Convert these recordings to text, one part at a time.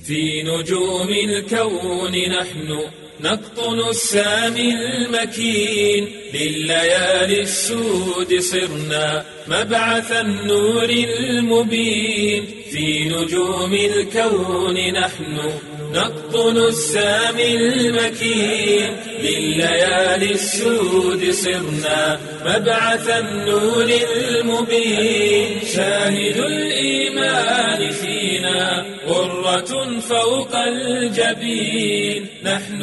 في نجوم الكون نحن نقطن السامي المكين لليالي السود صرنا مبعث النور المبين في نجوم الكون نحن نقطن السامي المكين لليالي السود صرنا مبعث النور المبين شاهد الإيمان فينا غرة فوق الجبين نحن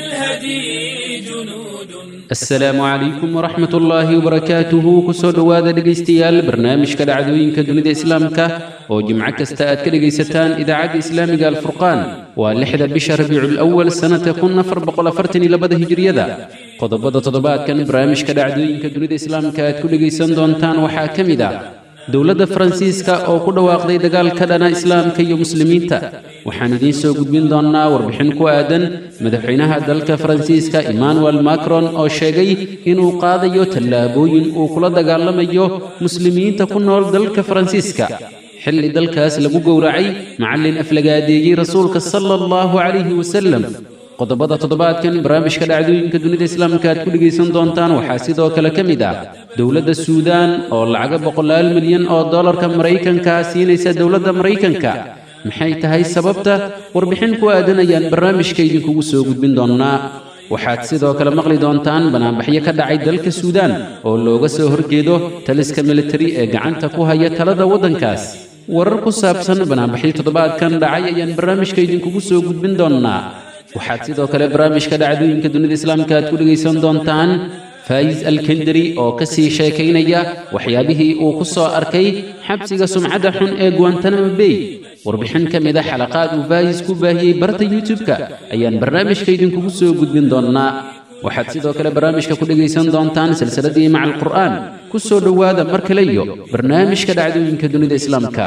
للهدي جنود asalaamu calaykum waraxmat ullaahi wabarakaatuhu kusoo dhowaada dhegaystayaal barnaamijka dhacdooyinka dunida islaamka oo jimco kasta aad ka dhegaysataan idaacadda islaamiga alfurqaan waa lixda bisha rabiicul awal sannata kun afar boqol afartan iyo labada hijiriyada qodobada toddobaadkan barnaamijka dhacdooyinka dunida islaamka aad ku dhegaysan doontaan waxaa ka mid ah dowladda faransiiska oo ku dhawaaqday dagaal ka dhana islaamka iyo muslimiinta waxaan idiin soo gudbin doonnaa warbixin ku aadan madaxweynaha dalka faransiiska emmanuel macron oo sheegay inuu qaadayo tallaabooyin uu kula dagaalamayo muslimiinta ku nool dalka faransiiska xilli dalkaas lagu gowracay macallin aflagaadeeyey rasuulka sala allahu calayhi wasalem qodobada toddobaadkan barnaamijka dhacdooyinka dunida islaamka aad ku dhegaysan doontaan waxaa sidoo kale ka mid ah dowladda suudaan oo lacaga boqolaal milyan oo dollarka maraykanka siinaysa dowladda maraykanka maxay tahay sababta warbixin ku aadan ayaan barnaamijka idinkugu soo gudbin doonnaa waxaad sidoo kale maqli doontaan banaanbaxyo ka dhacay dalka suudaan oo looga soo horjeedo taliska militari ee gacanta ku haya talada waddankaas warar ku saabsan banaanbaxyo toddobaadkan dhacay ayaan barnaamijka idinkugu soo gudbin doonnaa waxaad sidoo kale barnaamijka dhacdooyinka dunida islaamka aad ku dhegaysan doontaan faayis alkendari oo ka sii sheekaynaya waxyaabihii uu ku soo arkay xabsiga sumcadda xun ee guantanamo bay warbixin ka mid a xalaqaad uu faayis ku baahiyey barta youtub-ka ayaan barnaamijka idinkugu soo gudbin doonnaa waxaad sidoo kale barnaamijka ku dhegaysan doontaan silsiladii maca alqur'aan ku soo dhowaada mar kale iyo barnaamijka dhacdooyinka dunida islaamka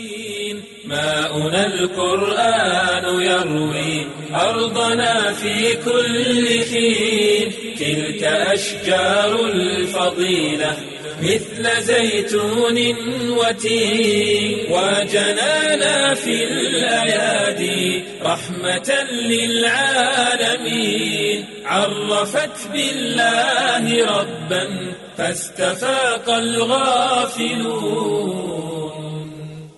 ماؤنا القرآن يروي أرضنا في كل حين تلك أشجار الفضيلة مثل زيتون وتين وجنانا في الأيادي رحمة للعالمين عرفت بالله ربا فاستفاق الغافلون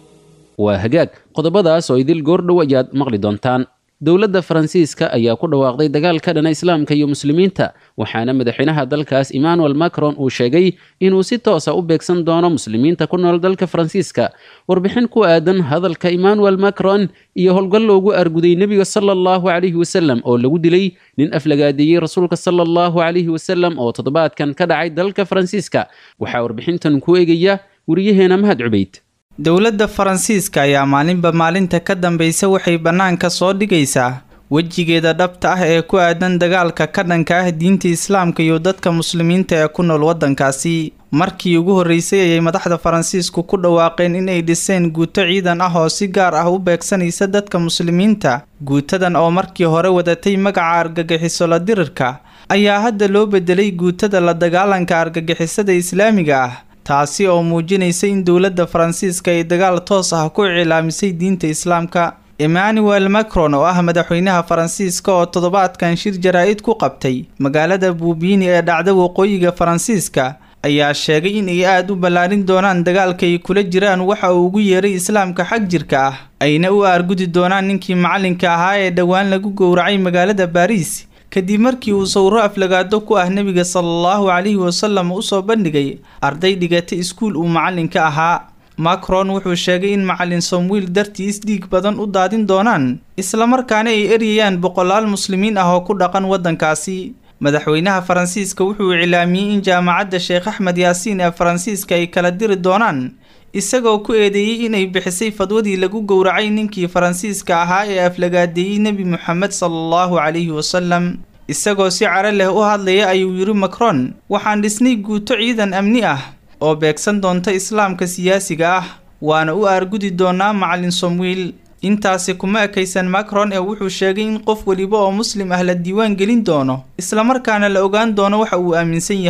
waa hagaag qodobadaas oo idil goordhow ayaad maqli doontaan dowladda faransiiska ayaa ku dhawaaqday dagaal ka dhana islaamka iyo muslimiinta waxaana madaxweynaha dalkaas emmanuel macron uu sheegay inuu si toosa u beegsan doono muslimiinta ku nool dalka faransiiska warbixin ku aadan hadalka emmanuel macron iyo howlgal loogu arguday nebiga sala allahu calayhi wasalem oo lagu dilay nin aflagaadeeyey rasuulka sala allahu calayhi wasalem oo toddobaadkan ka dhacay dalka faransiiska waxaa warbixintan ku eegaya wariyaheena mahad cubayd dowladda faransiiska ayaa maalinba maalinta ka dambaysa waxay bannaanka soo dhigaysaa wejigeeda dhabta ah ee ku aadan dagaalka ka dhanka ah diinta islaamka iyo dadka muslimiinta ee ku nool waddankaasi markii ugu horreysay ayay madaxda faransiisku ku dhawaaqeen inay dhiseen guuto ciidan ah oo si gaar ah u beegsanaysa dadka muslimiinta guutadan oo markii hore wadatay magaca argagixiso la dirirka ayaa hadda loo bedelay guutada la dagaalanka argagixisada islaamiga ah taasi oo muujinaysa in dowladda faransiiska ay dagaal toos ah ku icilaamisay diinta islaamka emmanuel macron oo ah madaxweynaha faransiiska oo toddobaadkan shir jaraa-id ku qabtay magaalada buubiini ee dhacda waqooyiga faransiiska ayaa sheegay in ay aada u ballaarin doonaan dagaalka ay kula jiraan waxa uu ugu yeeray islaamka xag jirka ah ayna u aargudi doonaan ninkii macalinka ahaa ee dhowaan lagu gowracay magaalada baariis kadib markii uu sawiro aflagaado ku ah nebiga salaallahu calayhi wasalam usoo bandhigay arday dhigata iskuul uu macalinka ahaa macron wuxuu sheegay in macalin somwiil dartiis dhiig badan u daadin doonaan islamarkaana ay eryayaan boqolaal muslimiin ah oo ku dhaqan waddankaasi madaxweynaha faransiiska wuxuu iclaamiyey in jaamacadda sheekh axmed yaasiin ee faransiiska ay kala diri doonaan isagoo ku eedeeyey inay bixisay fadwadii lagu gowracay ninkii faransiiska ahaa ee aflagaadeeyey nebi moxamed salaallahu calayhi wasalam isagoo si caro leh u hadlaya ayuu yidhi macron waxaan dhisnay guuto ciidan amni ah oo beegsan doonta islaamka siyaasiga ah waana u aargudi doonaa macalin somwiil intaasi kuma ekaysan macron ee wuxuu sheegay in qof weliba oo muslim ah la diiwaan gelin doono islamarkaana la ogaan doono waxa uu aaminsan yahay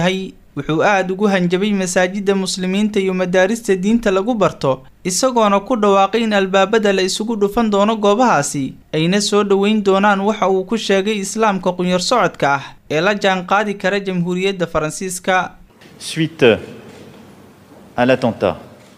wuxuu aada ugu hanjabay masaajidda muslimiinta iyo madaarista diinta lagu barto isagoona ku dhawaaqay in albaabada la isugu dhufan doono goobahaasi ayna soo dhoweyn doonaan waxa uu ku sheegay islaamka qunyar socodka ah ee la jaanqaadi kara jamhuuriyadda faransiiska Suite à l'attentat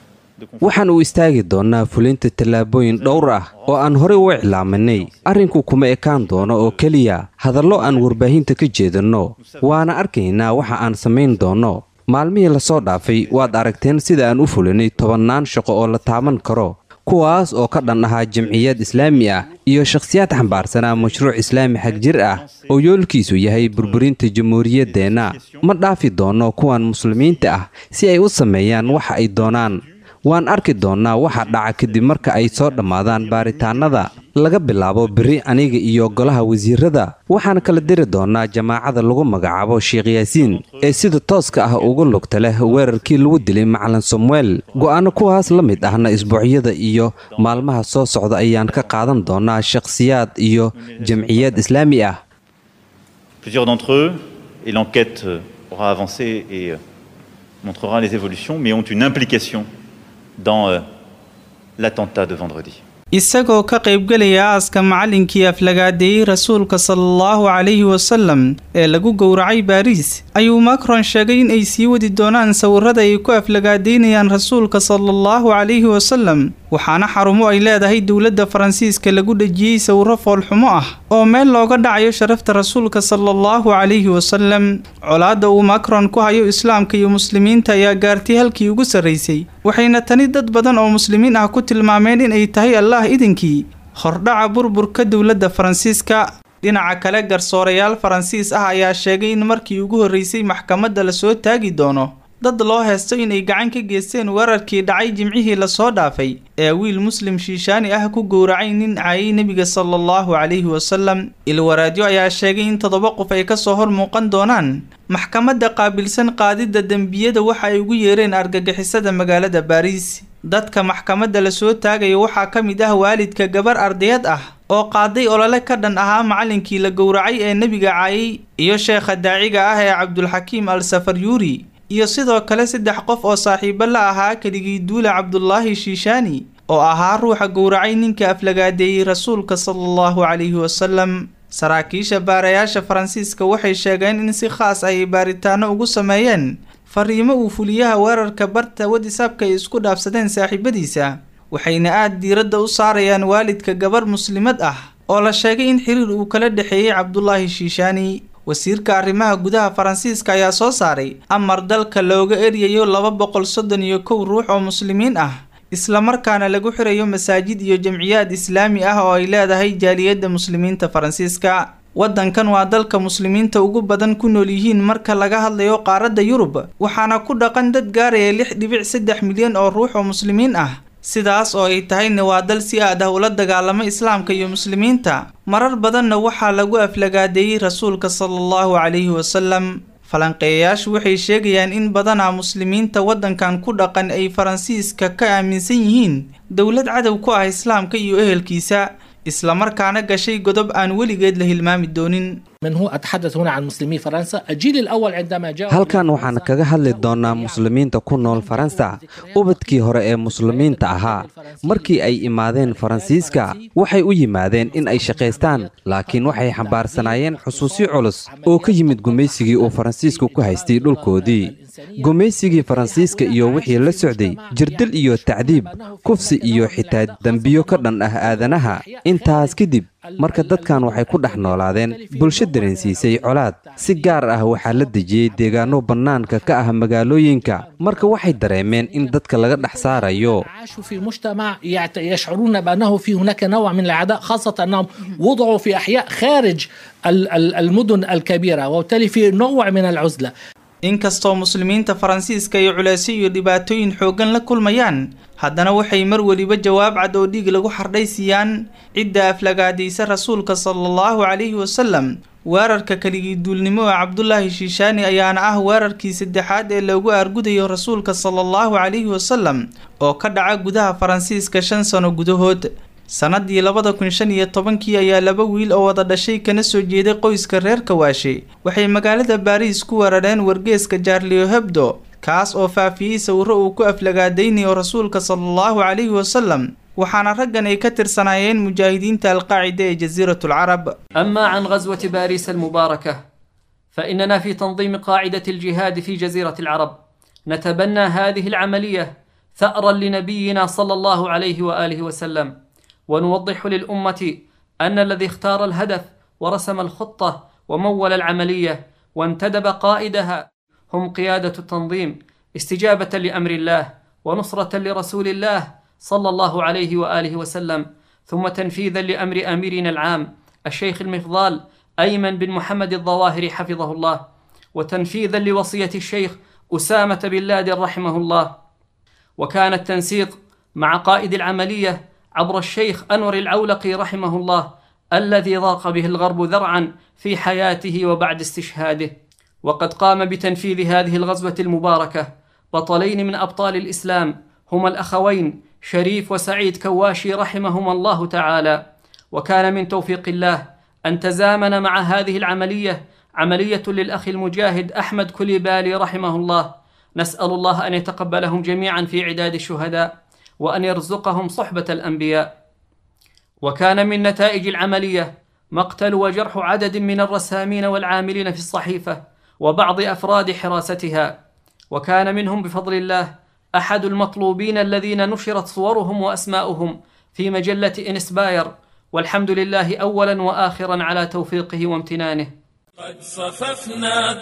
waxaan u istaagi doonnaa fulinta tallaabooyin dhowr ah oo aan horey u iclaaminay arrinku kuma ekaan doono oo keliya hadallo aan warbaahinta ka jeedinno waana arkaynaa waxa aan samayn doonno maalmihii lasoo dhaafay waad aragteen sida aan u fulinay tobannaan shaqo oo la taaban karo kuwaas oo ka dhan ahaa jamciyad islaami ah iyo shakhsiyaad xambaarsanaa mashruuc islaami xag jir ah oo yoolkiisu yahay burburinta jamhuuriyaddeenna ma dhaafi doonno kuwan muslimiinta ah si ay u sameeyaan waxa ay doonaan waan arki doonnaa waxa dhaca kadib marka ay soo dhammaadaan baaritaannada laga bilaabo beri aniga iyo golaha wasiirada waxaan kala diri doonnaa jamaacada lagu magacaabo sheekh yaasiin ee sida tooska ah ugu lugta leh weerarkii lagu dilay macalin samuel go'aano kuwaas la mid ahna isbuucyada iyo maalmaha soo socda ayaan ka qaadan doonnaa shakhsiyaad iyo jamciyad islaami ah Plusieurs d'entre eux, et l'enquête euh, aura avancé et euh, montrera les évolutions, mais ont une implication dans euh, l'attentat de vendredi. isagoo ka qaybgelaya aaska macallinkii aflagaadeeyey rasuulka sala allahu calayhi wasalam ee lagu gowracay baariis ayuu macron sheegay in ay sii wadi doonaan sawirada ay ku aflagaadeynayaan rasuulka sala allahu calayhi wasalam waxaana xarumo ay leedahay dowladda faransiiska lagu dhejiyey sawiro foolxumo ah oo meel looga dhacayo sharafta rasuulka sala allahu calayhi wasalam colaadda uu macron ku hayo islaamka iyo muslimiinta ayaa gaartay halkii ugu sarraysay waxayna tani dad badan oo muslimiin ah ku tilmaameen in ay tahay allah idinkii hordhaca burburka dowladda faransiiska dhinaca kale garsoorayaal faransiis ah ayaa sheegay in markii ugu horreysay maxkamadda lasoo taagi doono dad loo heesto inay gacan ka geysteen weerarkii dhacay jimcihii lasoo dhaafay ee wiil muslim shiishaani ah ku gowracay nin caayay nebiga sala allahu calayhi wasalam ilwaraadyo ayaa sheegay in toddoba qof ay kasoo hor muuqan doonaan maxkamadda qaabilsan qaadidda dembiyada waxa ay ugu yeereen argagixisada magaalada baariis dadka maxkamadda lasoo taagaya waxaa ka mid ah waalidka gabar ardayad ah oo qaaday olole ka dhan ahaa macallinkii la gowracay ee nebiga caayay iyo sheekha daaciga ah ee cabdulxakiim al safaryuuri iyo sidoo kale saddex qof oo saaxiibo la ahaa keligii duule cabdulaahi shiishaani oo ahaa ruuxa gowracay ninka aflagaadeeyey rasuulka sala allahu calayhi wasalam saraakiisha baarayaasha faransiiska waxay sheegeen in si khaas ay baaritaano ugu sameeyeen fariimo uu fuliyaha weerarka barta wadisaabka ay isku dhaafsadeen saaxiibadiisa waxayna aada diiradda u saarayaan waalidka gabar muslimad ah oo la sheegay in xiriir uu kala dhexeeyey cabdulaahi shiishaani wasiirka arrimaha gudaha faransiiska ayaa soo saaray amar dalka looga eryayo laba boqol soddon iyo kow ruux oo muslimiin ah islamarkaana lagu xirayo masaajid iyo jamciyaad islaami ah oo ay leedahay jaaliyadda muslimiinta faransiiska waddankan waa dalka muslimiinta ugu badan ku nool yihiin marka laga hadlayo qaaradda yurub waxaana ku dhaqan dad gaaraya lix dhibic saddex milyan oo ruux oo muslimiin ah sidaas oo ay tahayna waa dal si aad ah ula dagaalama islaamka iyo muslimiinta marar badanna waxaa lagu aflagaadeeyey rasuulka sala allahu calayhi wasalam falanqeeyayaashu waxay sheegayaan in badanaa muslimiinta waddankan ku dhaqan ay faransiiska ka aaminsan yihiin dowlad cadow ku ah islaamka iyo ehelkiisa islamarkaana gashay godob aan weligeed la hilmaami doonin من هو أتحدث هنا عن مسلمي فرنسا الجيل الأول عندما جاء halkan waxaan kaga hadli doonnaa muslimiinta ku nool faransa ubadkii hore ee muslimiinta ahaa markii ay imaadeen faransiiska waxay u yimaadeen in ay shaqaystaan laakiin waxay xambaarsanaayeen xusuusyo culus oo ka yimid gumaysigii uu faransiisku ku haystay dhulkoodii gumaysigii faransiiska iyo wixii la socday jirdil iyo tacdiib kufsi iyo xitaa dembiyo ka dhan ah aadanaha intaas kadib marka dadkan waxay ku dhex noolaadeen bulsho dareensiisay colaad si gaar ah waxaa la dejiyey deegaanno bannaanka ka ah magaalooyinka marka waxay dareemeen in dadka laga dhex saarayo عاشوا في مجتمع يعت- يشعرون بأنه في هناك نوع من العداء خاصة أنهم وضعوا في أحياء خارج ال- ال- المدن الكبيرة وبالتالي في نوع من العزلة inkastoo muslimiinta faransiiska ay culeysyo iyo dhibaatooyin xooggan la kulmayaan haddana waxay mar weliba jawaab cad oo dhiig lagu xardhay siiyaan cidda aflagaadaysa rasuulka sala allahu calayhi wasalam weerarka keligii duulnimo ee cabdulaahi shiishaani ayaana ah weerarkii saddexaad ee loogu aargudayo rasuulka sala allahu calayhi wasalam oo ka dhaca gudaha faransiiska shan sano gudahood sannadii labada kun shan iyo tobankii ayaa laba wiil oo wada dhashay kana soo jeeday qoyska reer kawaashe waxay magaalada baariis ku weerareen wargeeska jaarlio hebdo kaas oo faafiyey sawiro uu ku aflagaadaynayo rasuulka sala allahu calayhi wasalam waxaana raggan ay ka tirsanaayeen mujaahidiinta alqaacida ee jasiirat alcarab أما عن غزوة باريس المباركة فإننا في تنظيم قاعدة الجهاد في جزيرة العرب نتبنى هذه العملية ثأرا لنبينا صلى الله عليه وآله وسلم ونوضح للأمة أن الذي اختار الهدف ورسم الخطة ومول العملية وانتدب قائدها هم قيادة التنظيم استجابة لأمر الله ونصرة لرسول الله صلى الله عليه وآله وسلم ثم تنفيذا لأمر أميرنا العام الشيخ المفضال أيمن بن محمد الظواهري حفظه الله وتنفيذا لوصية الشيخ أسامة بن لادن رحمه الله وكان التنسيق مع قائد العملية عبر الشيخ أنور العولقي رحمه الله الذي ضاق به الغرب ذرعا في حياته وبعد استشهاده وقد قام بتنفيذ هذه الغزوة المباركة بطلين من أبطال الإسلام هما الأخوين شريف وسعيد كواشي رحمهما الله تعالى وكان من توفيق الله أن تزامن مع هذه العملية عملية للأخ المجاهد أحمد كليبالي رحمه الله نسأل الله أن يتقبلهم جميعا في عداد الشهداء وأن يرزقهم صحبة الأنبياء وكان من نتائج العملية مقتل وجرح عدد من الرسامين والعاملين في الصحيفة وبعض أفراد حراستها وكان منهم بفضل الله أحد المطلوبين الذين نشرت صورهم وأسماؤهم في مجلة إنسباير والحمد لله أولا وآخرا على توفيقه وامتنانه قد صففنا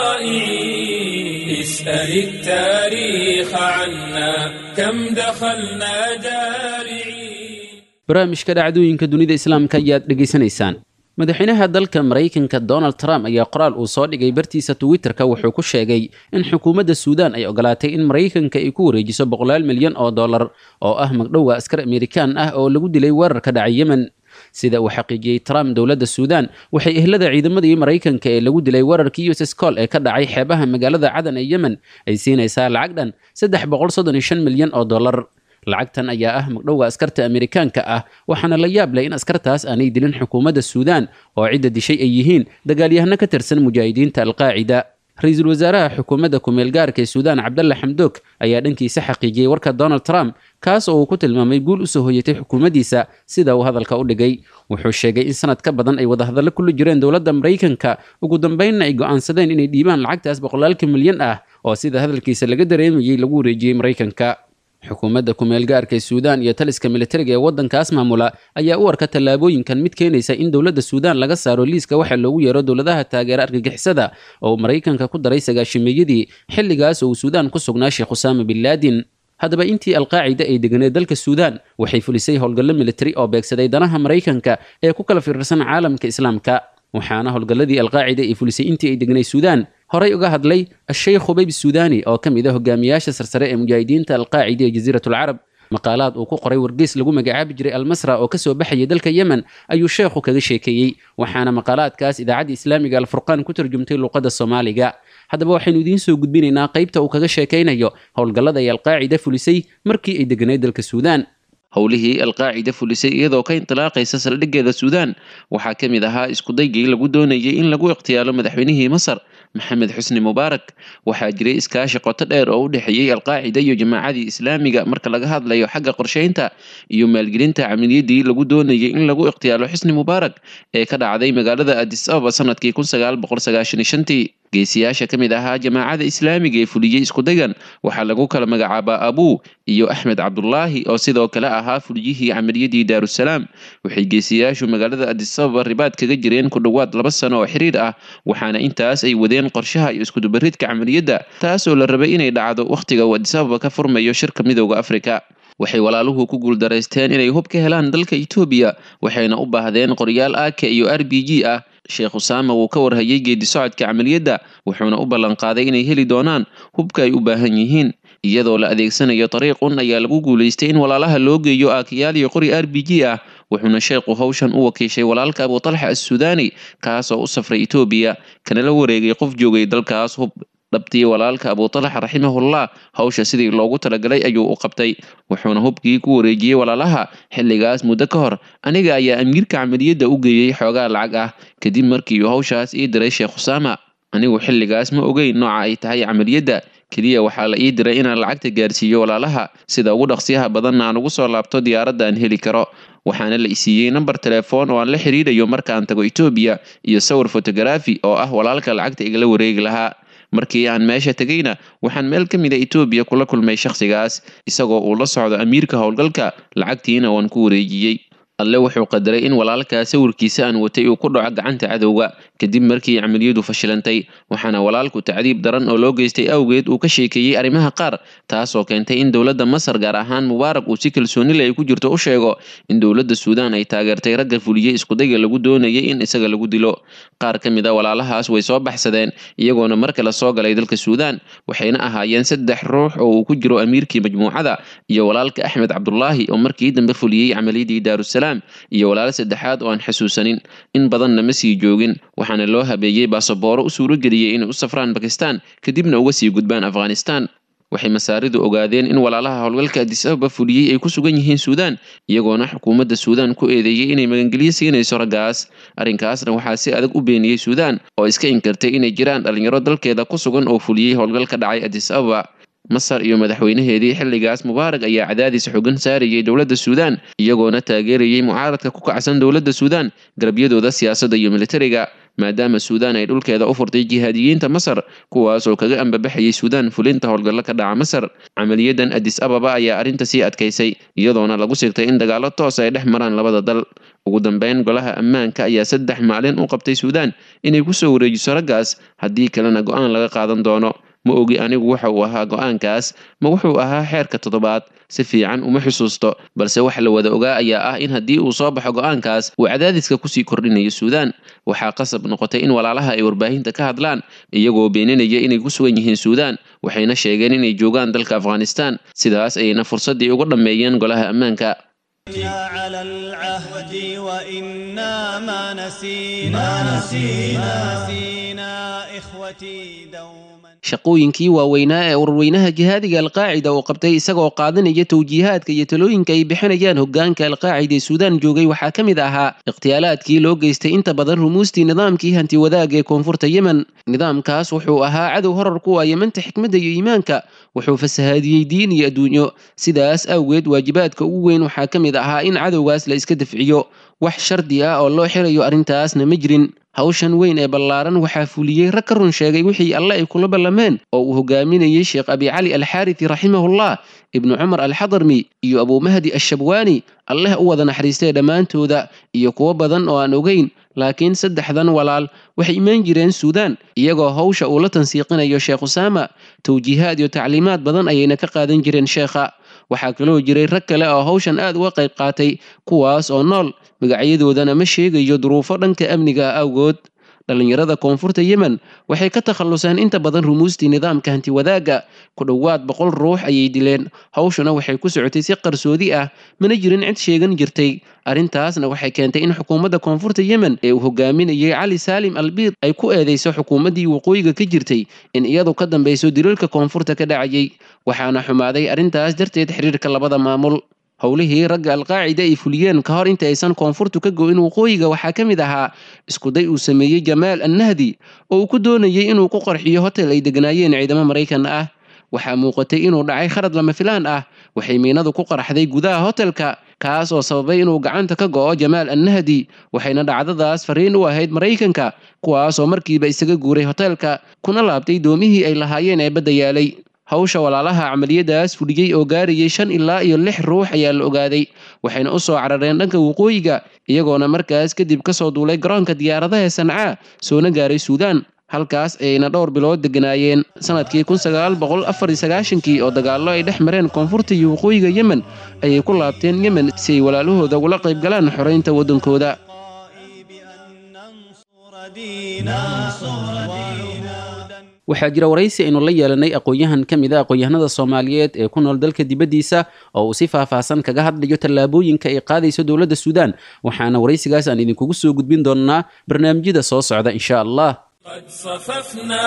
طائعين اسأل التاريخ عنا كم دخلنا جارعين barnaamijka dhacdooyinka dunida islaamka ayaad dhegaysanaysaan madaxweynaha dalka maraykanka donald trump ayaa qoraal uu soo dhigay bartiisa twitterka wuxuu ku sheegay in xukuumadda suudaan ay ogolaatay in maraykanka ay ku wareejiso boqolaal milyan oo dollar oo ah magdhowa askar amerikaan ah oo lagu dilay weerar ka dhacay yemen sida uu xaqiijiyey trump dowladda suudaan waxay ehlada ciidamadii maraykanka ee lagu dilay weerarkii uss col ee ka dhacay xeebaha magaalada cadan ee yemen ay siinaysaa lacag dhan saddex boqol soddon iyo shan milyan oo dollar lacagtan ayaa ah magdhowga askarta amerikaanka ah waxaana la yaab leh in askartaas aanay dilin xukuumadda suudaan oo cidda dishay ay yihiin dagaalyahano ka tirsan mujaahidiinta alqaacida ra-iisul wasaaraha xukuumadda ku-meelgaarka ee suudaan cabdalle xamdoog ayaa dhankiisa xaqiijiyey warka donald trump kaas oo uu ku tilmaamay guul usoo hoyatay xukuumaddiisa sida uu hadalka u dhigay wuxuu sheegay in sanad ka badan ay wadahadallo kula jireen dowladda maraykanka ugu dambeynna ay go'aansadeen inay dhiibaan lacagtaas boqolaalka milyan ah oo sida hadalkiisa laga dareemayey lagu wareejiyey maraykanka xukuumadda ku-meelgaarka ee suudaan iyo taliska militariga ee waddankaas maamula ayaa u arka tallaabooyinkan mid keenaysa in dowladda suudaan laga saaro liiska waxa loogu yeero dowladaha taageera argagixisada oo maraykanka ku daray sagaashimeeyadii xilligaas oo uu suudaan ku sugnaa sheekh usaama bin laadin haddaba intii alqaacida ay deganeed dalka suudaan waxay fulisay howlgallo militari oo beegsaday danaha maraykanka ee ku kala firirsan caalamka islaamka waxaana howlgalladii alqaacida ay fulisay intii ay degnay suudaan horey uga hadlay asheykh hubayb suudani oo ka mid a hogaamiyaasha sarsare ee mujaahidiinta alqaacida ee jasiiratulcarab maqaalaad uu ku qoray wargeys lagu magacaabi jiray almasra oo kasoo baxayay dalka yemen ayuu sheekhu kaga sheekeeyey waxaana maqaalaadkaas idaacadda islaamiga alfurqaan ku tarjumtay luuqadda soomaaliga haddaba waxaynu idiin soo gudbinaynaa qaybta uu kaga sheekaynayo howlgallada ay alqaacida fulisay markii ay deganeed dalka suudaan howlihii alqaacida fulisay iyadoo ka intilaaqaysa saldhiggeeda suudaan waxaa ka mid ahaa iskudaygii lagu doonayay in lagu ikhtiyaalo madaxweynihii masar maxamed xusni mubaarak waxaa jiray iskaashi qoto dheer oo u dhexeeyey alqaacida iyo jamaacadii islaamiga marka laga hadlayo xagga qorsheynta iyo maalgelinta camaliyadii lagu doonayay in lagu ikhtiyaalo xusni mubaarak ee ka dhacday magaalada adis ababa sanadkii kun sagaal boqol sagaashan iyo shantii geesiyaasha ka mid ahaa jamaacada islaamiga ee fuliyey iskudagan waxaa lagu kala magacaabaa abuu iyo axmed cabdulaahi oo sidoo kale ahaa fuliyihii camaliyadii daarusalaam waxay geesiyaashu magaalada adis ababa ribaad kaga jireen ku dhowaad laba sano oo xiriir ah waxaana intaas ay wadeen qorshaha iyo iskudubaridka camaliyadda taas oo la rabay inay dhacdo wakhtiga uu adis ababa ka furmayo shirka midooda afrika waxay walaaluhu ku guuldaraysteen inay hub ka helaan dalka etoobiya waxayna u baahdeen qoryaal aaka iyo r b g ah sheekh usaama wuu ka warhayay geedi socodka camaliyadda wuxuuna u ballanqaaday inay heli doonaan hubka ay u baahan yihiin iyadoo la adeegsanayo dariiqun ayaa lagu guulaystay in walaalaha loo geeyo aakayaal iyo qori r b g ah wuxuuna sheekhu hawshan u wakiishay walaalka abuutalxa assudaani kaas oo u safray etoobiya kana la wareegay qof joogay dalkaas hub dhabtii walaalka abutalax raximahullah hawsha sidii loogu talagalay ayuu u qabtay wuxuuna hubkii ku wareejiyey walaalaha xilligaas muddo ka hor aniga ayaa amiirka camaliyadda u geeyey xoogaa lacag ah kadib markii uu hawshaas ii diray sheekh khusaama anigu xilligaas ma ogeyn nooca ay tahay camaliyadda keliya waxaa la ii diray inaan lacagta gaarsiiyo walaalaha sida ugu dhaqsiyaha badanna aan ugu soo laabto diyaaradda aan heli karo waxaana la isiiyey namber telefoon oo aan la xiriirayo markaan tago etoobiya iyo sawir fotografi oo ah walaalka lacagta igala wareegi lahaa markii aan meesha tegayna waxaan meel ka mida etoobiya kula kulmay shakhsigaas isagoo uu la socdo amiirka howlgalka lacagtiina waan ku wareejiyey alle wuxuu qadaray in walaalkaa sawirkiisa aan watay uu ku dhaco gacanta cadowga kadib markii camaliyadu fashilantay waxaana walaalku tacdiib daran oo loo geystay awgeed uu ka sheekeeyey arrimaha qaar taasoo keentay in dowladda masar gaar ahaan mubaarak uu si kalsoonile ay ku jirto u sheego in dowladda suudaan ay taageertay ragga fuliyey iskudayga lagu doonayay in isaga lagu dilo qaar ka mid a walaalahaas way soo baxsadeen iyagoona mar kale soo galay dalka suudaan waxayna ahaayeen saddex ruux oo uu ku jiro amiirkii majmuucada iyo walaalka axmed cabdulaahi oo markii dambe fuliyey camaliyadii daarusalaam iyo walaalo saddexaad oo aan xasuusanin in badanna ma sii joogin waxaana loo habeeyey baasabooro u suurageliyey inay u safraan bakistan kadibna uga sii gudbaan afghanistan waxay masaaridu ogaadeen in walaalaha howlgalka adis ababa fuliyey ay ku sugan yihiin suudaan iyagoona xukuumadda suudaan ku eedeeyey inay magangelyo siinayso raggaas arrinkaasna waxaa si adag u beeniyey suudaan oo iska inkirtay inay jiraan dhalinyaro dalkeeda ku sugan oo fuliyey howlgal ka dhacay adis ababa masar iyo madaxweynaheedii xilligaas mubaarak ayaa cadaadis xogan saarayay dowladda suudaan iyagoona taageerayay mucaaradka ku kacsan dowladda suudaan garabyadooda siyaasadda iyo militariga maadaama suudaan ay dhulkeeda u furtay jihaadiyiinta masar kuwaas oo kaga ambabaxayay suudaan fulinta howlgallo ka dhaca masar camaliyadan adis ababa ayaa arrinta sii adkaysay iyadoona lagu sigtay in dagaallo toos ay dhex maraan labada dal ugu dambeyn golaha ammaanka ayaa saddex maalin u qabtay suudaan inay kusoo wareejiso raggaas haddii kalena go-aan laga qaadan doono ma ogi anigu waxa uu ahaa go-aankaas ma wuxuu ahaa xeerka toddobaad si fiican uma xusuusto balse wax la wada ogaa ayaa ah in haddii uu soo baxo go-aankaas uu cadaadiska kusii kordhinayo suudaan waxaa qasab noqotay in walaalaha ay warbaahinta ka hadlaan iyagoo beeninaya inay ku sugan yihiin suudaan waxayna sheegeen inay joogaan dalka afghanistan sidaas ayayna fursaddii uga dhammeeyeen golaha ammaanka على العهد وإنا ما نسينا نسينا نسينا إخوتي دوما shaqooyinkii waaweynaa ee ururweynaha jihaadiga alqaacida uu qabtay isagoo qaadanaya towjiihaadka iyo talooyinka ay bixinayaan hogaanka alqaacida ee suudaan joogay waxaa ka mid ahaa ikhtiyaalaadkii loo geystay inta badan rumuustii nidaamkii hanti wadaag ee koonfurta yemen nidaamkaas wuxuu ahaa cadow horar ku ah yemanta xikmadda iyo iimaanka wuxuu fasahaadiyey diin iyo adduunyo sidaas awgeed waajibaadka ugu weyn waxaa ka mid ahaa in cadowgaas la iska dafciyo wax shardi ah oo loo xirayo arrintaasna ma jirin hawshan weyn ee ballaaran waxaa fuliyey rag ka run sheegay wixii alle ay kula ballameen oo uu hogaaminayey sheekh abi cali alxaarithi raximahullah ibnu cumar alxadarmi iyo abumahdi ashabwaani alleh u wada naxariistay dhammaantooda iyo kuwo badan oo aan ogeyn laakiin saddexdan walaal waxay imaan jireen suudaan iyagoo hawsha uu la tansiiqinayo sheekh usaama towjiihaad iyo tacliimaad badan ayayna ka qaadan jireen sheekha waxaa kaloo jiray rag kale oo hawshan aad uga qayb qaatay kuwaas oo nool magacyadoodana ma sheegayo duruufo dhanka amniga ah awgood dhallinyarada koonfurta yemen waxay ka takhalluseen inta badan rumuustii nidaamka hanti wadaagga ku dhowaad boqol ruux ayay dileen hawshuna waxay ku socotay si qarsoodi ah mana jirin cid sheegan jirtay arrintaasna waxay keentay in xukuumadda koonfurta yemen ee uu hogaaminayay cali saalim albiid ay ku eedeyso xukuumaddii waqooyiga ka jirtay in iyadu ka dambayso dilalka koonfurta ka dhacayay waxaana xumaaday arrintaas darteed xiriirka labada maamul howlihii ragga alqaacida ay fuliyeen ka hor inta aysan koonfurtu ka go-in waqooyiga waxaa ka mid ahaa iskuday uu sameeyey jamaal annahdi oo uu ku doonayay inuu ku qarxiyo hotel ay degnaayeen ciidamo maraykan ah waxaa muuqatay inuu dhacay kharad lama filaan ah waxay miinadu ku qarxday gudaha hotelka kaas oo sababay inuu gacanta ka go'o jamaal annahdi waxayna dhacdadaas fariin u ahayd maraykanka kuwaas oo markiiba isaga guuray hotelka kuna laabtay doomihii ay lahaayeen ee badda yaalay hawsha walaalaha camaliyadaas fuliyey oo gaarayay shan ilaa iyo lix ruux ayaa la ogaaday waxayna u soo carareen dhanka waqooyiga iyagoona markaas kadib kasoo duulay garoonka diyaaradaha sancaa soona gaaray suudaan halkaas ayayna dhowr bilood deganaayeen sanadkii kun sagaal boqol afar iyo sagaashankii oo dagaallo ay dhex mareen koonfurta iyo waqooyiga yemen ayay ku laabteen yemen si ay walaalahooda ugula qayb galaan xoreynta waddankooda بأن ننصر دينا وعهودا waxaa jira waraysi aynu la yeelanay aqoon-yahan ka mid a aqoon-yahanada soomaaliyeed ee ku nool dalka dibaddiisa oo uu si faahfaahsan kaga hadlayo tallaabooyinka ay qaadayso dowladda suudaan waxaana waraysigaas aan idinkugu soo gudbin doonnaa barnaamijyada soo socda insha allah قد صففنا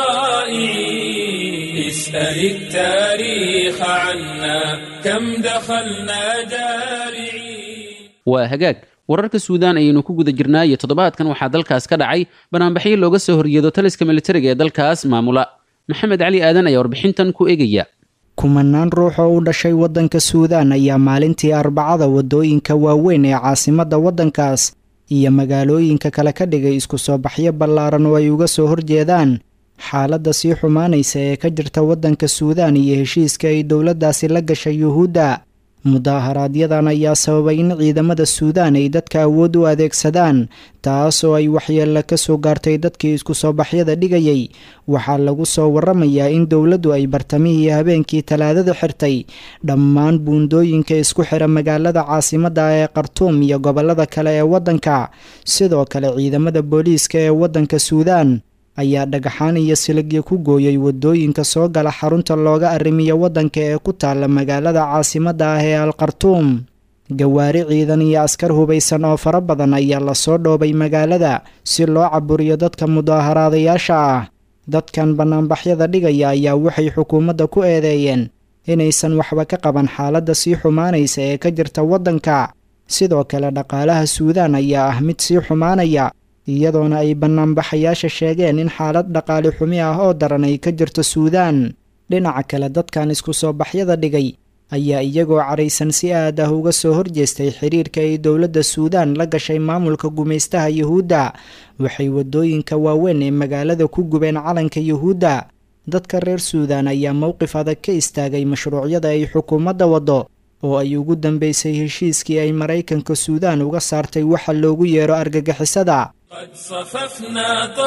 طائعين اسأل التاريخ عنا كم دخلنا جارعين waa hagaag wararka suudaan ayaynu ku guda jirnaa iyo toddobaadkan waxaa dalkaas ka dhacay banaanbaxyo looga soo horjeedo taliska militariga ee dalkaas maamula maxamed cali aadan ayaa warbixintan ku eegaya kumanaan ruux oo u dhashay waddanka suudaan ayaa maalintii arbacada waddooyinka waaweyn ee caasimadda waddankaas iyo magaalooyinka kale ka dhigay isku soo baxyo ballaaran oo ay uga soo horjeedaan xaaladda sii xumaanaysa ee ka jirta waddanka suudaan iyo heshiiska ay dowladdaasi la gashay yuhuudda mudaaharaaadyadan ayaa sababay in ciidamada suudaan ay dadka awood u adeegsadaan taas oo ay waxyeella ka soo gaartay dadkii isku soo baxyada dhigayay waxaa lagu soo waramayaa in dowladdu ay bartamihii habeenkii talaadada xirtay dhammaan buundooyinka isku xira magaalada caasimadda ee khartuum iyo gobollada kale ee waddanka sidoo kale ciidamada booliiska ee waddanka suudaan ayaa dhagaxaan iyo siligyo ku gooyay waddooyinka soo gala xarunta looga arrimiyo waddanka ee ku taalla magaalada caasimadda ah ee al khartuum gawaari ciidan iyo askar hubaysan oo fara badan ayaa lasoo dhoobay magaalada si loo caburiyo dadka mudaaharaadayaasha ah dadkan bannaanbaxyada dhigaya ayaa waxay xukuumadda ku eedeeyeen inaysan waxba ka qaban xaaladda sii xumaanaysa ee ka jirta waddanka sidoo kale dhaqaalaha suudaan ayaa ah mid sii xumaanaya iyadoona ay bannaanbaxayaasha sheegeen in xaalad dhaqaali xumi ah oo daran ay ka jirto suudaan dhinaca kale dadkan isku soo baxyada dhigay ayaa iyagoo caraysan si aad ah uga soo horjeestay xiriirka ay dowladda suudaan la gashay maamulka gumaystaha yuhuudda waxay waddooyinka waaweyn ee magaalada ku gubeen calanka yuhuudda dadka reer suudaan ayaa mowqif adag ka istaagay mashruucyada ay xukuumadda waddo oo ay ugu dambeysay heshiiskii ay maraykanka suudaan uga saartay waxa loogu yeero argagixisada قد صففنا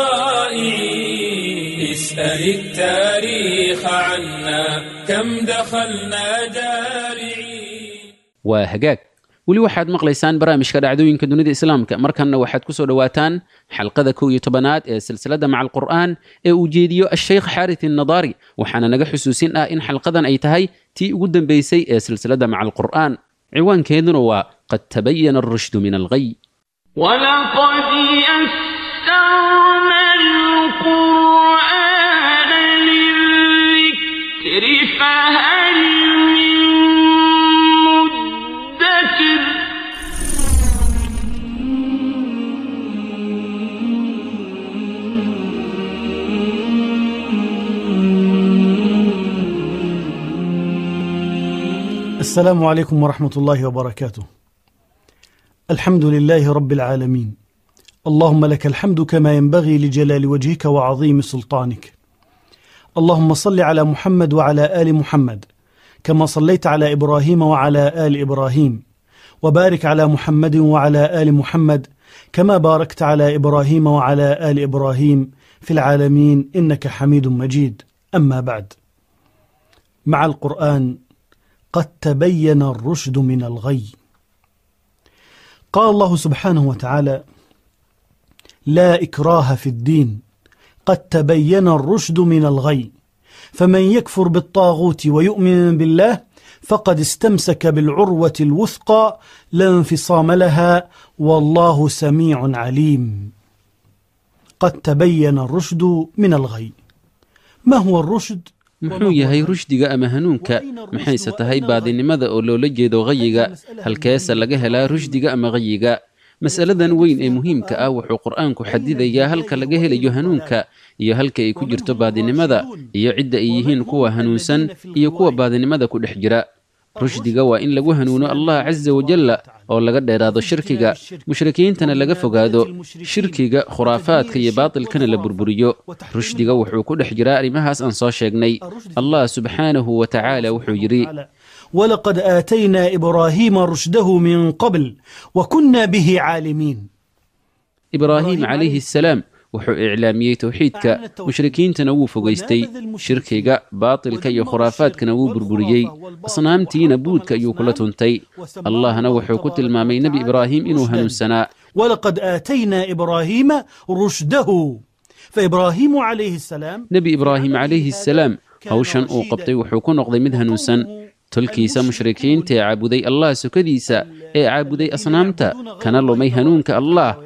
طائعين اسأل التاريخ عنا كم دخلنا جارعين waa hagaag weli waxaad maqlaysaan barnaamijka dhacdooyinka dunida islaamka markanna waxaad ku soo dhowaataan xalqada kow iyo tobanaad ee silsiladda maca alqur'aan ee uu jeediyo asheykh xaarit innadaari waxaana naga xusuusin ah in xalqadan ay tahay tii ugu dambeysay ee silsiladda maca alqur'aan ciwaankeeduna waa qad tabayana alrushdu min alghay ولقد يسرنا القرآن للذكر فهل من مدكر السلام عليكم ورحمة الله وبركاته. الحمد لله رب العالمين. اللهم لك الحمد كما ينبغي لجلال وجهك وعظيم سلطانك. اللهم صل على محمد وعلى آل محمد كما صليت على إبراهيم وعلى آل إبراهيم وبارك على محمد وعلى آل محمد كما باركت على إبراهيم وعلى آل إبراهيم في العالمين إنك حميد مجيد. أما بعد. مع القرآن قد تبين الرشد من الغي قال الله سبحانه وتعالى لا إكراه في الدين قد تبين الرشد من الغي فمن يكفر بالطاغوت ويؤمن بالله فقد استمسك بالعروة الوثقى لا انفصام لها والله سميع عليم قد تبين الرشد من الغي ما هو الرشد؟ muxuu yahay rushdiga ama hanuunka maxayse tahay baadinimada oo loola jeedo qayiga halkeese laga helaa rushdiga ama qayiga mas'aladan weyn ee muhiimka ah wuxuu qur'aanku xadidayaa halka laga helayo hanuunka iyo halka ay ku jirto baadinimada iyo cidda ay yihiin kuwa hanuunsan iyo kuwa baadinimada ku dhex jira rushdiga waa in lagu hanuuno allah casa wajalla oo laga dheeraado shirkiga mushrikiintana laga fogaado shirkiga khuraafaadka iyo baatilkana la burburiyo rushdiga wuxuu ku dhex jiraa arrimahaas aan soo sheegnay allah subxaanahu wa tacaala wuxuu yidhi ولقد آتينا إبراهيم رشده من قبل وكنا به عالمين ibraahim calayhi assalaam wuxuu iclaamiyey towxiidka mushrikiintana wuu fogaystay shirkiga baatilka iyo khuraafaadkana wuu burburiyey asnaamtiina buudka ayuu kula tuntay allahna wuxuu ku tilmaamay nebi ibraahim inuu hanuunsanaa ولقد آتينا إبراهيم رشده فإبراهيم عليه السلام nebi ibraahim calayhi assalaam hawshan uu qabtay wuxuu ku noqday mid hanuunsan tolkiisa mushrikiinta ee caabuday allah sokadiisa ee caabuday asnaamta kana lumay hanuunka allah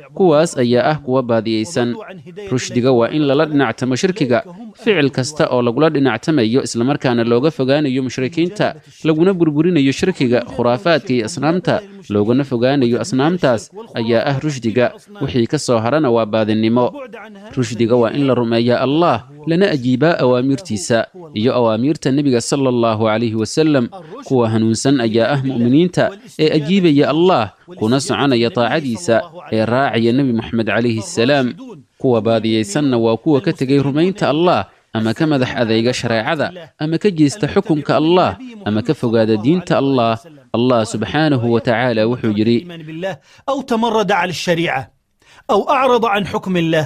kuwaas ayaa ah kuwa baadiyeysan rushdiga waa in lala dhinactamo shirkiga ficil kasta oo lagula dhinactamayo islamarkaana looga fogaanayo mushrikiinta laguna burburinayo shirkiga khuraafaadka iyo asnaamta loogana fogaanayo asnaamtaas ayaa ah rushdiga wixii ka soo harana waa baadinimo rushdiga waa in la rumeeyaa allah lana ajiibaa awaamirtiisa iyo awaamiirta nebiga sala allahu calayhi wasalam kuwa hanuunsan ayaa ah mu'miniinta ee ajiibaya allah kuna soconaya taacadiisa ee raacaya nebi moxamed calayhi assalaam kuwa baadiyeysanna waa kuwa ka tegay rumaynta allah ama ka madax adeyga shareecada ama ka jeesta xukunka allah ama ka fogaada diinta allah allah subxaanahu wa tacaala wuxuu yidhi أو تمرد على الشريعة أو أعرض عن حكم الله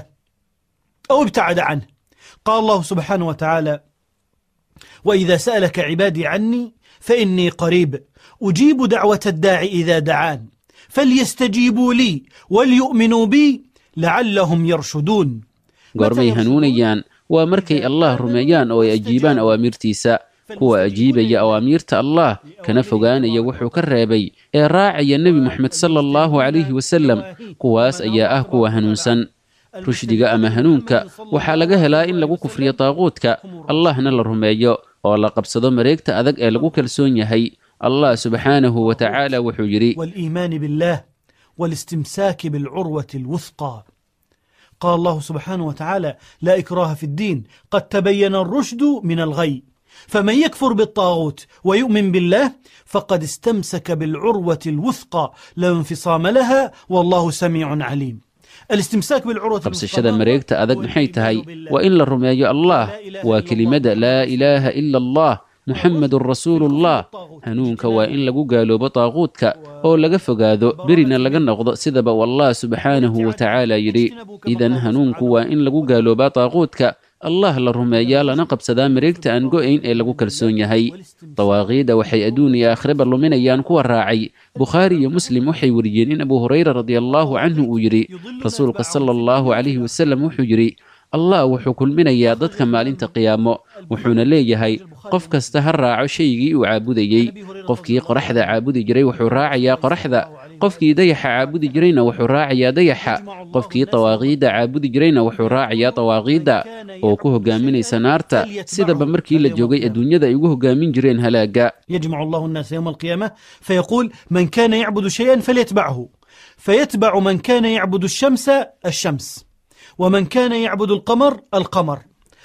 أو ابتعد عنه قال الله سبحانه وتعالى وإذا سألك عبادي عني فإني قريب أجيب دعوة الداعي إذا دعان فليستجيبوا لي وليؤمنوا بي لعلهم يرشدون goormay hanuunayaan waa markay allah rumeeyaan oo ay ajiibaan awaamirtiisa kuwa ajiibaya awaamiirta allah kana fogaanaya wuxuu ka reebay ee raacaya nebi moxamed sala allahu calayhi wasalam kuwaas ayaa ah kuwa hanuunsan rushdiga ama hanuunka waxaa laga helaa in lagu kufriyo daaquudka allahna la rumeeyo oo la qabsado mareegta adag ee lagu kalsoon yahay allah subxaanahu wa tacaala wuxuu yidhi والإيمان بالله والاستمساك بالعروة الوثقى قال الله سبحانه وتعالى لا إكراه في الدين قد تبين الرشد من الغي فمن يكفر بالطاغوت ويؤمن بالله فقد استمسك بالعروة الوثقى لا انفصام لها والله سميع عليم الاستمساك بالعروة qabsashada mareegta adag maxay tahay waa in la rumeeyo allah waa kelimada laa ilaaha ila allah muxamedun rasuulullah hanuunka waa in lagu gaaloobo daaquudka oo laga fogaado berina laga noqdo sidaba wallah subxaanahu wa tacaala yidhi idan hanuunku waa in lagu gaaloobaa daaquudka allah la rumeeyaa lana qabsadaa mareegta aan go'ayn ee lagu kalsoon yahay dawaaqiida waxay adduun iyo aakhiraba luminayaan kuwa raacay bukhaari iyo muslim waxay wariyeen in abu hurayra radiallahu canhu uu yidhi rasuulka sala allahu calayhi wasalam wuxuu yidhi allah wuxuu kulminayaa dadka maalinta qiyaamo wuxuuna leeyahay qof kasta ha raaco shaygii uu caabudayey qofkii qoraxda caabudi jiray wuxuu raacayaa qoraxda qofkii dayaxa caabudi jirayna wuxuu raacayaa dayaxa qofkii dawaaqiidda caabudi jirayna wuxuu raacayaa dawaaqiidda oo ku hogaaminaysa naarta sidaba markii la joogay adduunyada ay ugu hogaamin jireen halaagga يجمع الله الناس يوم القيامة فيقول من كان يعبد شيئا فليتبعه فيتبع من كان يعبد الشمس الشمس ومن كان يعبد القمر القمر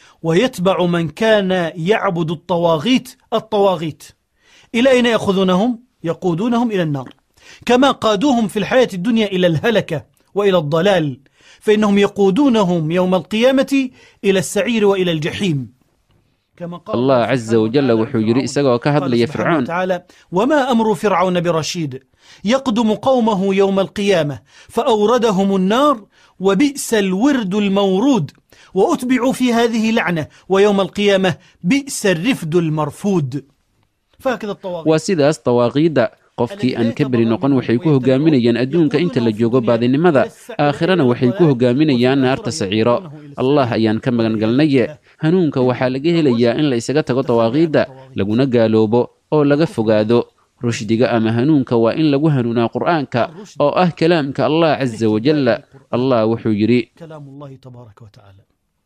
ويتبع من كان يعبد الطواغيت الطواغيت إلى أين يأخذونهم؟ يقودونهم إلى النار كما قادوهم في الحياة الدنيا إلى الهلكة وإلى الضلال فإنهم يقودونهم يوم القيامة إلى السعير وإلى الجحيم كما قال allah casa wajalla wuxuu yidhi isagoo ka hadlaya سبحانه fircoon وتعالى وما أمر فرعون برشيد يقدم قومه يوم القيامة فأوردهم النار وبئس الورد المورود وأتبعوا في هذه لعنة ويوم القيامة بئس الرفد المرفود فهكذا الطواغيت waa sidaas dawaaqiidda qofkii aan ka beri noqon waxay ku hogaaminayaan adduunka inta la joogo baadinimada aakhirana waxay ku hogaaminayaan naarta saciiro allah ayaan ka magan galnaye hanuunka waxaa laga helayaa in la isaga tago dawaaqiidda laguna gaaloobo oo laga fogaado rushdiga ama hanuunka waa in lagu hanuunaa qur'aanka oo ah kalaamka allah casa wajalla allah wuxuu yidhi كلام الله تبارك وتعالى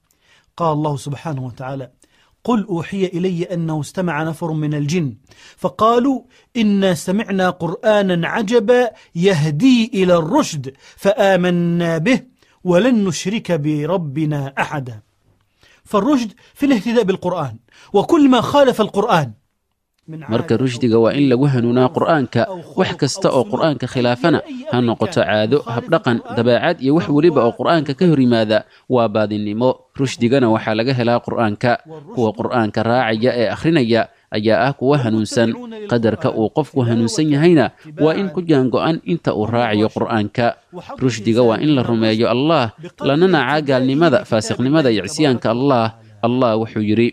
قال الله سبحانه وتعالى قل أوحي إلي أنه استمع نفر من الجن فقالوا إنا سمعنا قرآنا عجبا يهدي إلى الرشد فآمنا به ولن نشرك بربنا أحدا فالرشد في الاهتداء بالقرآن وكل ما خالف القرآن marka rushdiga waa in lagu hanuunaa qur'aanka wax kasta oo qur'aanka khilaafana ha noqoto caado habdhaqan dabeecad iyo wax weliba oo qur'aanka ka hor yimaada waa baadinimo rushdigana waxaa laga helaa qur'aanka kuwa qur'aanka raacaya ee akhrinaya ayaa ah kuwa hanuunsan qadarka uu qofku hanuunsan yahayna waa in ku jaango'an inta uu raacayo qur'aanka rushdiga waa in la rumeeyo allah lana nacaa gaalnimada faasiqnimada iyo cisyaanka allah allah wuxuu yidhi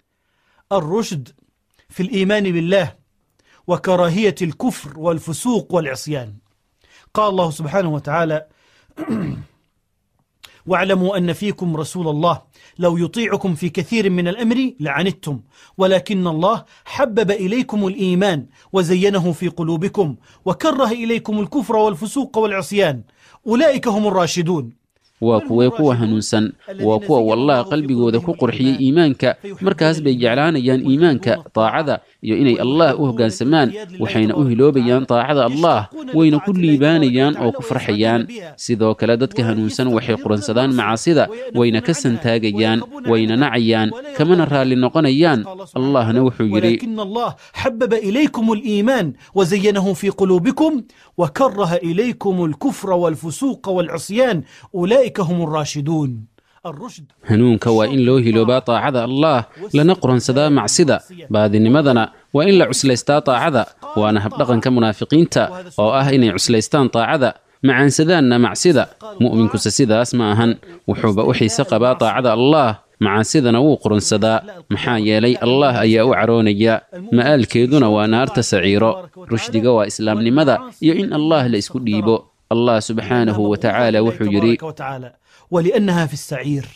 الرشد في الإيمان بالله وكراهية الكفر والفسوق والعصيان قال الله سبحانه وتعالى واعلموا أن فيكم رسول الله لو يطيعكم في كثير من الأمر لعنتم ولكن الله حبب إليكم الإيمان وزينه في قلوبكم وكره إليكم الكفر والفسوق والعصيان أولئك هم الراشدون waa kuwee kuwa hanuunsan waa kuwa wallah qalbigooda ku qurxiyey iimaanka markaas bay jeclaanayaan iimaanka daacada iyo inay allah u hoggaansamaan waxayna u hiloobayaan daacada allah wayna ku liibaanayaan oo ku farxayaan sidoo kale dadka hanuunsan waxay quransadaan macaasida wayna ka santaagayaan wayna nacayaan kamana raalli noqonayaan allahna wuxuu yidhi ولكن الله حبب إليكم الإيمان وزينه في قلوبكم وكره إليكم الكفر والفسوق والعصيان أولئك هم الراشدون الرشد hanuunka waa in loo hiloobaa daacada allah lana quransadaa macsida baadinimadana waa in la cuslaystaa daacada waana habdhaqanka munaafiqiinta oo ah inay cuslaystaan daacada macaansadaanna macsida mu'minkuse sidaas ma ahan wuxuuba u xiise qabaa daacada allah macaasidana wuu quransadaa maxaa yeelay allah ayaa u caroonaya ma'aalkeeduna waa naarta saciiro rushdiga waa islaamnimada iyo in allah la isku dhiibo allah subxaanahu wa tacaala wuxuu yidhi تبارك وتعالى ولأنها في السعير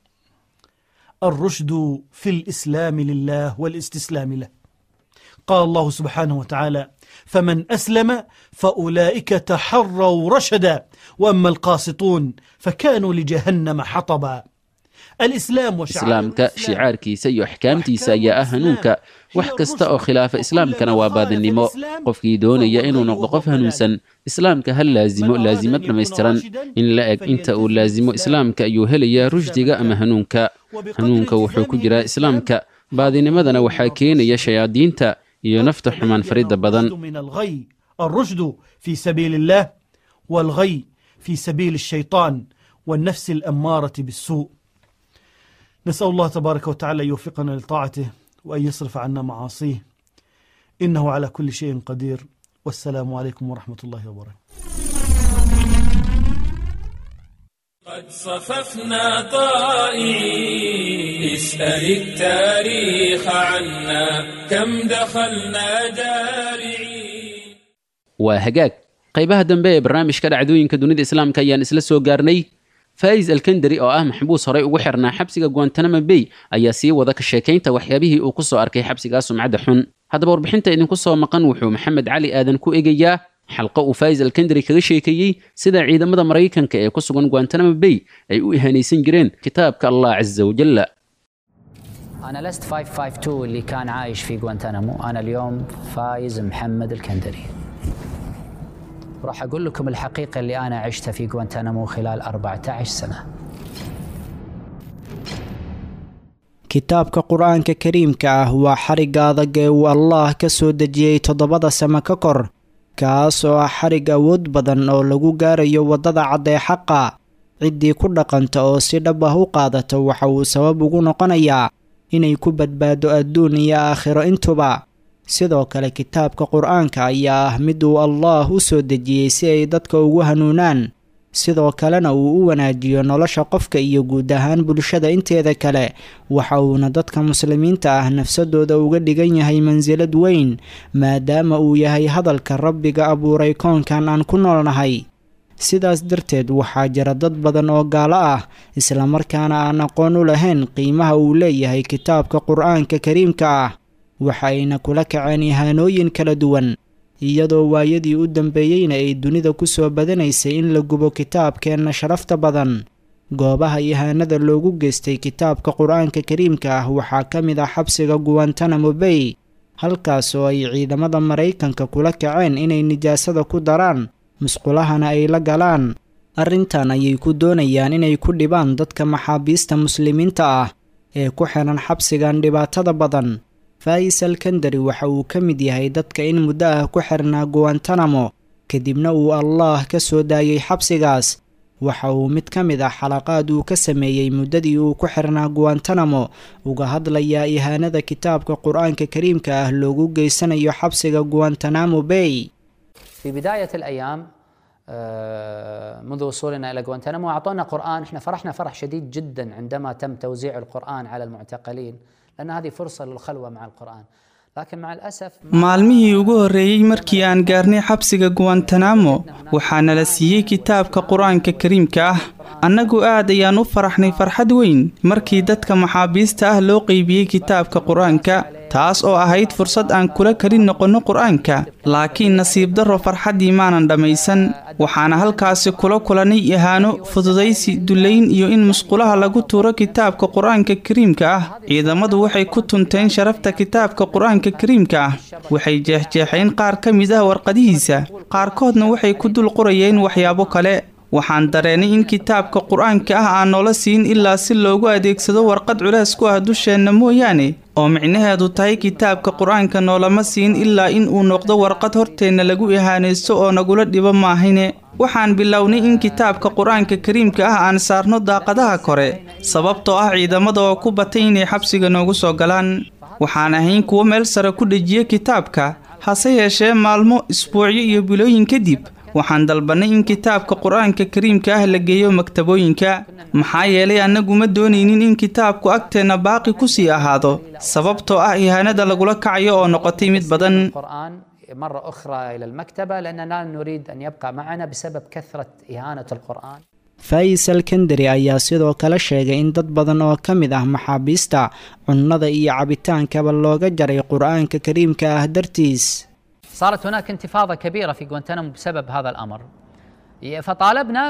الرشد في الإسلام لله والاستسلام له قال الله سبحانه وتعالى فمن أسلم فأولئك تحروا رشدا وأما القاسطون فكانوا لجهنم حطبا الإسلام وشعائر islaamka shicaarkiisa iyo axkaamtiisa ayaa ah hanuunka wax kasta oo khilaafa islaamkana waa baadinimo qofkii doonaya inuu noqdo qof hanuunsan islaamka ha laasimo laasimad dhammaystiran in la eg inta uu laasimo islaamka ayuu helayaa rushdiga ama hanuunka hanuunka wuxuu ku jiraa islaamka baadinimadana waxaa keenaya shayaadiinta iyo nafta xumaan faridda badan الرشد من الغي الرشد في سبيل الله والغي في سبيل الشيطان والنفس الأمارة بالسوء نسأل الله تبارك وتعالى أن يوفقنا لطاعته وأن يصرف عنا معاصيه إنه على كل شيء قدير والسلام عليكم ورحمة الله وبركاته قد صففنا طائعين اسأل التاريخ عنا كم دخلنا جارعين waa hagaag qaybaha dambe ee barnaamijka dhacdooyinka dunida islaamka ayaan isla soo gaarnay faa'is alkandari oo ah maxbuus horey ugu xirnaa xabsiga guantanamo bay ayaa sii wada ka sheekaynta waxyaabihii uu ku soo arkay xabsigaa sumcadda xun haddaba warbixinta idinku soo maqan wuxuu maxamed cali aadan ku eegayaa xalqo uu faa'is alkandari kaga sheekeeyey sida ciidamada maraykanka ee ku sugan guantanamo bay ay u ihaanaysan jireen kitaabka allah casa wajalla أنا لست 552 اللي كان عايش في غوانتنامو أنا اليوم فايز محمد الكندري راح أقول لكم الحقيقة اللي أنا عشتها في غوانتنامو خلال 14 سنة kitaabka qur-aanka kariimka ah waa xarigga adag ee uu allaah ka soo dejiyey toddobada sano ka kor kaas oo ah xarig awood badan oo lagu gaarayo waddada cad ee xaqa ciddii ku dhaqanta oo si dhab ah u qaadata waxa uu sabab ugu noqonayaa inay ku badbaado adduun iyo aakhiro intuba sidoo kale kitaabka qur-aanka ayaa ah mid uu allaah u soo dejiyey si ay dadka ugu hanuunaan sidoo kalena uu u wanaajiyo nolosha qofka iyo guud ahaan bulshada inteeda kale waxa uuna dadka muslimiinta ah nafsadooda uga dhigan yahay mansilad weyn maadaama uu yahay hadalka rabbiga abuuray koonkan aan ku noolnahay sidaas darteed waxaa jira dad badan oo gaalo ah islamarkaana aan aqoon u lahayn qiimaha uu leeyahay kitaabka qur-aanka kariimka ah waxa ayna kula kaceen ihaanooyin kala duwan iyadoo waayadii u dambeeyeyna ay dunida ku soo badanaysay in la gubo kitaabkeenna sharafta badan goobaha ihaanada loogu geystay kitaabka qur-aanka kariimka ah waxaa ka mid ah xabsiga guwantanamo bay halkaas oo ay ciidamada maraykanka kula kaceen inay nijaasada ku daraan musqulahana ay la galaan arrintan ayay ku doonayaan inay ku dhibaan dadka maxaabiista muslimiinta ah ee ku xiran xabsigan dhibaatada badan faa'is alkandari waxa uu ka mid yahay dadka in muddo ah ku xirnaa guwantanamo kadibna uu allaah ka soo daayey xabsigaas waxa uu mid ka mid ah xalaqaad uu ka sameeyey muddadii uu ku xirnaa guwantanamo uga hadlayaa ihaanada kitaabka qur-aanka kariimka ah loogu geysanayo xabsiga guwantanamo bay في بداية الأيام منذ وصولنا إلى غوانتنامو أعطونا قرآن إحنا فرحنا فرح شديد جدا عندما تم توزيع القرآن على المعتقلين لأن هذه فرصة للخلوة مع القرآن لكن مع الأسف maalmihii ugu horreeyey markii aan gaarnay xabsiga guwantanamo waxaana la siiyey kitaabka qur-aanka kariimka ah annagu aad ayaan u faraxnay farxad weyn markii dadka maxaabiista ah loo qeybiyey kitaabka qur-aanka taas oo ahayd fursad aan kula kalin noqonno qur-aanka laakiin nasiib darro farxaddii maanan dhammaysan waxaana halkaasi kula kulannay ihaano fududaysi dullayn iyo in musqulaha lagu tuuro kitaabka qur-aanka kariimka ah ciidamadu waxay ku tunteen sharafta kitaabka qur-aanka kariimka ah waxay jeexjeexeen qaar ka mid ah warqadihiisa qaarkoodna waxay ku dul qorayeen waxyaabo kale waxaan dareenay in kitaabka qur-aanka ah aan noola siin ilaa si loogu adeegsado warqad culays ku ah dusheenna mooyaane oo micnaheedu tahay kitaabka qur-aanka noolama siin ilaa in uu noqdo warqad horteenna lagu ihaanaysto oo nagula dhibo maahine waxaan bilownay in kitaabka qur-aanka kariimka ah aan saarno daaqadaha kore sababtoo ah ciidamada oo ku batay inay xabsiga noogu soo galaan waxaan ahayn kuwo meel sare ku dhejiya kitaabka hase yeeshee maalmo isbuucyo iyo bilooyin kadib waxaan dalbannay in kitaabka qur-aanka kariimka ah la geeyo maktabooyinka maxaa yeelay annagu ma doonaynin in kitaabku agteenna baaqi ku sii ahaado sababtoo ah ihaanada lagula kacayo oo noqotay mid badan القرآن مرة أخرى إلى المكتبة لأننا لا نريد أن يبقى معنا بسبب كثرة إهانة القرآن faysal kendari ayaa sidoo kale sheegay in dad badan oo ka mid ah maxaabiista cunnada iyo cabitaankaba looga jaray qur-aanka kariimka ah dartiis صارت هناك انتفاضة كبيرة في غوانتنامو بسبب هذا الأمر فطالبنا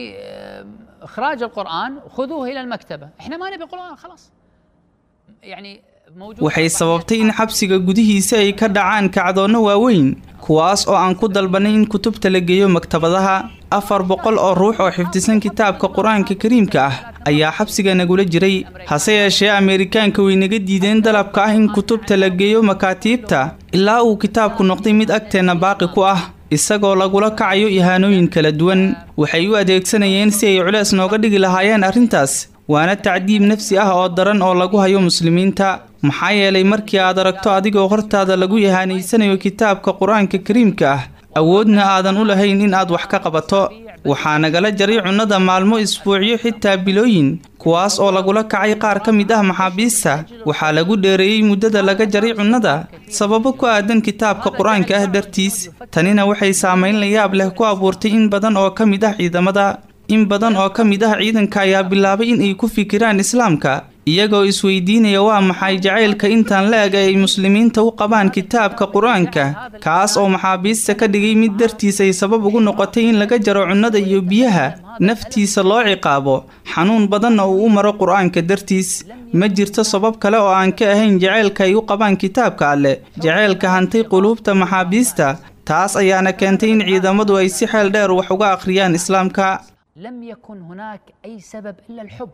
بإخراج القرآن خذوه إلى المكتبة إحنا ما نبي قرآن خلاص يعني موجود waxay sababtay in xabsiga gudihiisa ay ka dhacaan kacdoonno waaweyn kuwaas oo aan ku dalbannay in kutubta la geeyo maktabadaha afar boqol oo ruux oo xifdisan kitaabka qur-aanka kariimka ah ayaa xabsiga nagula jiray hase yeeshee ameerikaanka way naga diideen dalabka ah in kutubta la geeyo makaatiibta ilaa uu kitaabku noqday mid agteenna baaqi ku ah isagoo lagula kacayo ihaanooyin kala duwan waxay u adeegsanayeen si ay culees nooga dhigi lahaayeen arrintaas waana tacdiib nafsi ah oo daran oo lagu hayo muslimiinta maxaa yeelay markii aad aragto adigoo hortaada lagu ihaanaysanayo kitaabka qur-aanka kariimka ah awoodna aadan u lahayn in aad wax ka qabato waxaa nagala jaray cunnada maalmo isbuucyo xitaa bilooyin kuwaas oo lagula kacay qaar ka mid ah maxaabiista waxaa lagu dheereeyey muddada laga jaray cunnada sababo ku aadan kitaabka qur-aanka ah dartiis tanina waxay saamayn la yaab leh ku abuurtay in badan oo ka mid ah ciidamada in badan oo ka mid ah ciidanka ayaa bilaabay in ay ku fikiraan islaamka iyagoo isweydiinaya waa maxay jacaylka intaan la eg ay muslimiinta u qabaan kitaabka qur-aanka kaas oo maxaabiista ka dhigay mid dartiis ay sabab ugu noqotay in laga jaro cunnada iyo biyaha naftiisa loo ciqaabo xanuun badanna uu u maro qur-aanka dartiis ma jirto sabab kale oo aan ka ahayn jacaylka ay u qabaan kitaabka alleh jacaylka hantay quluubta maxaabiista taas ayaana keentay in ciidamadu ay si xeel dheer wax uga akhriyaan islaamka لم يكن هناك أي سبب إلا الحب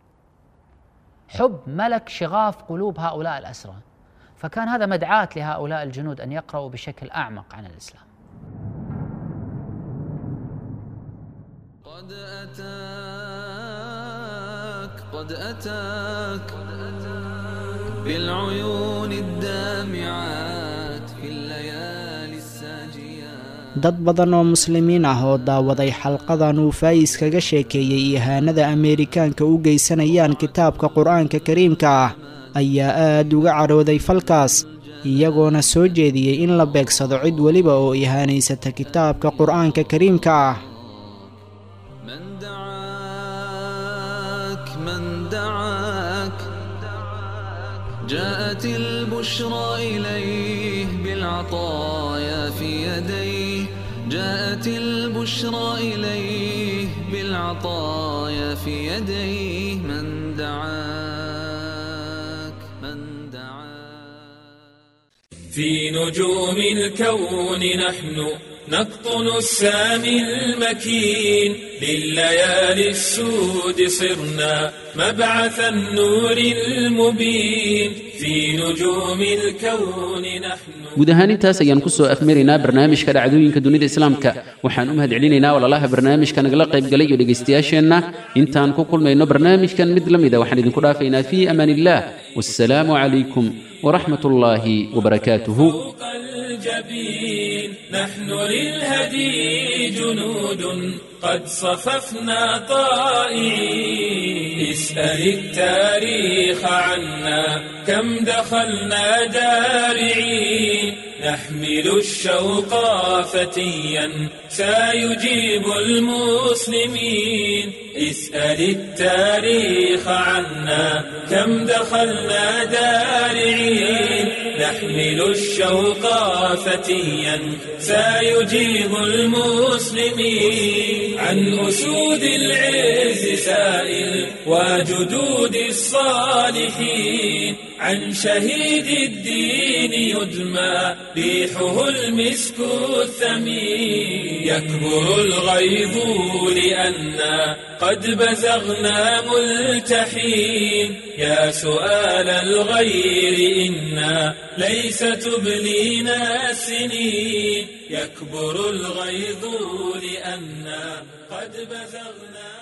حب ملك شغاف قلوب هؤلاء الأسرى فكان هذا مدعاة لهؤلاء الجنود أن يقرأوا بشكل أعمق عن الإسلام قد أتاك قد أتاك بالعيون الدامعات في الليالي الساجيات dad badan oo muslimiin ah oo daawaday xalqadan uu faayis kaga sheekeeyey ihaanada ameerikaanka u geysanayaan kitaabka qur-aanka kariimka ah ayaa aad uga cadhooday falkaas iyagoona soo jeediyey in la beegsado cid weliba oo ihaanaysata kitaabka qur-aanka kariimka ah من دعاك من دعاك جاءت البشرى إليه بالعطايا في يديه جاءت البشرى إليه بالعطايا في يديه من دعاك من في نجوم الكون نحن نقطن السامي المكين لليالي السود صرنا مبعث النور المبين في نجوم الكون نحن guud ahaan intaas ayaan ku soo afmaraynaa barnaamijka dhacdooyinka dunida islaamka waxaan u mahadcelinaynaa walaalaha barnaamijka nagala qaybgalay iyo dhegaystayaasheenna intaan ku kulmayno barnaamijkan mid la mida waxaan idinku dhaafaynaa fii amaan illah wassalaamu calaykum waraxmat ullaahi wabarakaatuhu الجبين نحن للهدي جنود قد صففنا طائعين اسأل التاريخ عنا كم دخلنا دارعين نحمل الشوق فتيا سيجيب المسلمين اسأل التاريخ عنا كم دخلنا دارعين نحمل الشوق فتيا سيجيب المسلمين عن أسود العز سائل وجدود الصالحين عن شهيد الدين يدمى ريحه المسك الثمين يكبر الغيظ لأنا قد بزغنا ملتحين يا سؤال الغير إنا ليس تبلينا السنين يكبر الغيظ لأنا قد بزغنا